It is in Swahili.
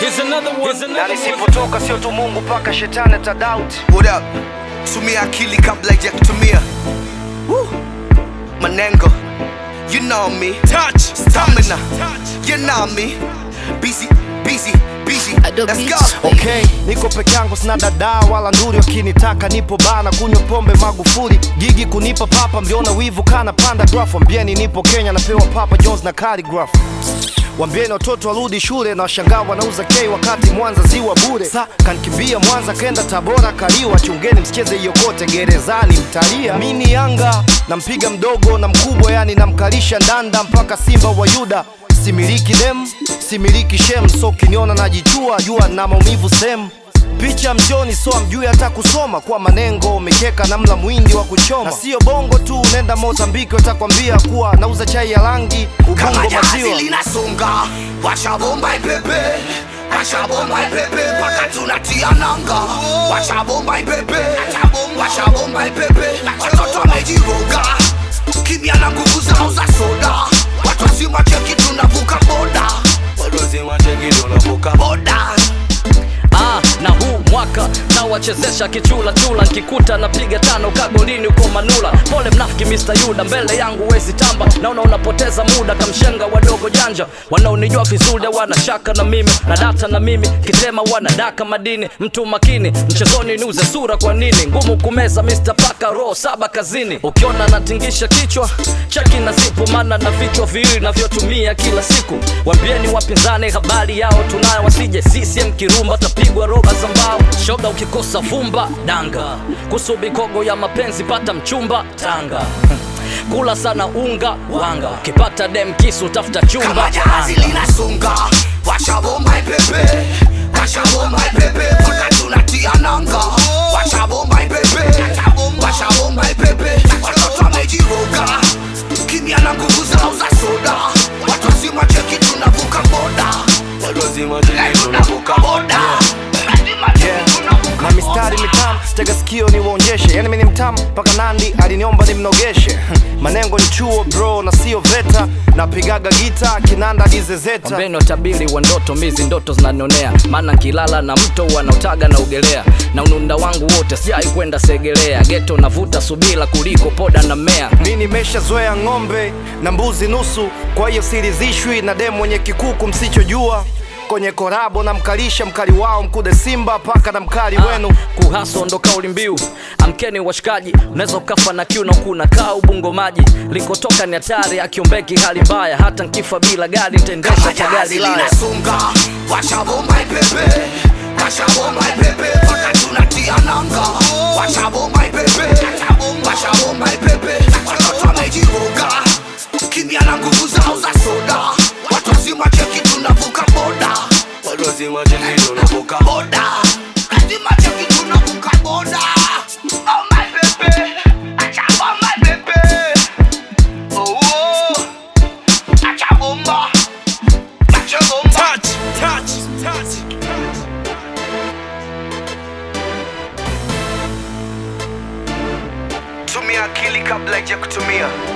Here's another one. Here's na another one. nisipotoka sio tu mungu mpaka shetani atadauti What up? Tumia akili kabla ya kutumia. Woo. Manengo. You know me. Touch. Stamina. You know me. Busy, busy, busy. Adobe Let's go. Beats. okay niko peke yangu sina dada wala nduri wakinitaka nipo bana kunywa pombe magufuli gigi kunipa papa mliona wivu kana panda graph wambieni nipo kenya napewa papa jones na calligraph wambieni watoto warudi shule na washangaa wanauza k wakati mwanza ziwa bure sa kankimbia mwanza kenda tabora kaliwa chungeni msicheze yokote gerezani mtalia mini yanga nampiga mdogo na mkubwa yani namkalisha ndanda mpaka simba wa yuda similiki dem similiki shem so ukiniona najichua jua na maumivu sehemu picha mjoni so amjui hata kusoma kwa manengo umekeka na mla mwindi wa kuchoma na sio bongo tu nenda mozambiki watakwambia kuwa nauza chai ya rangi Kama ubongo jahazi maziwa linasonga, washa bomba ipepe, washa bomba ipepe mpaka tunatia nanga. Washa bomba ipepe, washa bomba ipepe, watoto wamejiroga, kimya na nguvu zao za soda. Watu wazima cheki tunavuka boda, watu wazima cheki tunavuka boda. ah, na huu mwaka nawachezesha kichula chula nkikuta napiga tano kagolini uko manula pole mnafiki Mr. Yuda mbele yangu wezi tamba naona unapoteza muda kamshenga wadogo janja wanaonijua vizuri wana shaka na mimi na data na mimi kisema wanadaka madini mtu makini mchezoni niuze sura kwa nini ngumu kumeza Mr. Paka roho saba kazini ukiona natingisha kichwa cheki na zipu maana na vichwa viwili navyotumia kila siku wambieni wapinzani habari yao tunayo wasije CCM kirumba tapigwa roba za mbao shoga ukikosa vumba danga kusubikogo ya mapenzi pata mchumba tanga kula sana unga wanga ukipata dem kisu tafuta chumba Kama jahazi anga. linasonga, washa bomba ipepe, washa bomba ipepe mpaka tunatia nanga. Washa bomba ipepe, washa bomba ipepe, watoto wamejiroga, kimya na nguvu zao za soda. Watu wazima cheki tunavuka boda, watu wazima cheki tunavuka boda. Lazima cheki tunavuka na mistari mitamu tega sikio niwaonyeshe yani mimi ni mtamu mpaka nandi aliniomba nimnogeshe manengo ni chuo bro na sio veta napigaga gita kinanda dizezeta Wambeni watabiri wa ndoto mizi ndoto zinanionea maana nkilala na mto wanaotaga na ugelea na ununda wangu wote sijai kwenda segelea geto navuta subila kuliko poda na mmea mi nimeshazoea ng'ombe na mbuzi nusu kwa hiyo sirizishwi na demu mwenye kikuku msichojua kwenye korabo na mkalisha mkali wao mkude simba paka na mkali wenu kuhaso ndo kauli mbiu amkeni washikaji unaweza ukafa na kiu na kuna kaa ubungo maji likotoka ni hatari akiombeki hali mbaya hata nkifa bila gari nitaendesha Kama kwa gari jahazi laya linasonga, washa bomba ipepe, washa bomba ipepe mpaka tunatia nanga. Washa bomba ipepe, washa bomba ipepe, watoto wamejiroga, kimya na nguvu zao za soda. Watu wazima cheki tunavuka boda, watu wazima cheki tunavuka boda, lazima cheki tunavuka boda. Oh my baby, acha bomba ipepe, oh oh, acha bomba. Touch, touch, touch. Tumia akili kabla ya kutumia.